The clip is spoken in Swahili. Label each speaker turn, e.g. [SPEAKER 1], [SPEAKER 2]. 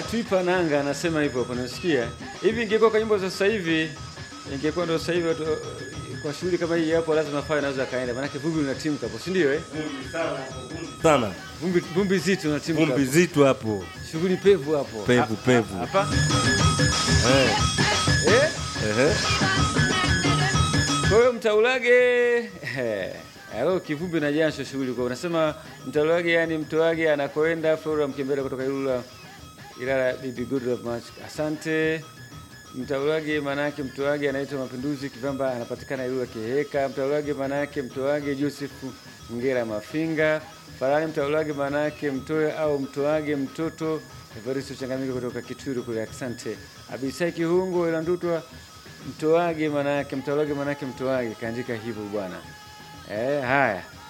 [SPEAKER 1] Haya, tuipa nanga anasema hivyo hapo, nasikia hivi. Ingekuwa kwa nyimbo za sasa hivi, ingekuwa ndo sasa hivi watu, kwa shughuli kama hii hapo, lazima fawe naweza kaenda, maanake vumbi linatimka hapo, si ndio? Eh,
[SPEAKER 2] sana
[SPEAKER 1] vumbi vumbi zito linatimka
[SPEAKER 2] vumbi
[SPEAKER 1] hapo.
[SPEAKER 2] zito hapo
[SPEAKER 1] shughuli pevu hapo,
[SPEAKER 2] Pevu,
[SPEAKER 1] Ha-
[SPEAKER 2] pevu.
[SPEAKER 1] ha- hapa
[SPEAKER 2] eh.
[SPEAKER 1] eh.
[SPEAKER 2] Ehe.
[SPEAKER 1] Kwa hiyo mtaulage eh, alo kivumbi na jasho shughuli kwa unasema mtaulage, yani mtoage anakoenda Flora Mkembera kutoka Ilula Ilala, bibi good of much. Asante. Mtaulage manake mtoage anaitwa Mapinduzi Kivamba, anapatikana Ilula Kiheka. Mtaulage manake mtoage Joseph Ngera Mafinga. Farani mtaulage manake mtoe au mtoage mtoto Evaristo Changamiko kutoka Kitwiru kule. Asante. Abisai Kihungo ila ndutwa mtoage manake mtaulage manake mtoage, kaandika hivyo bwana. Eh, haya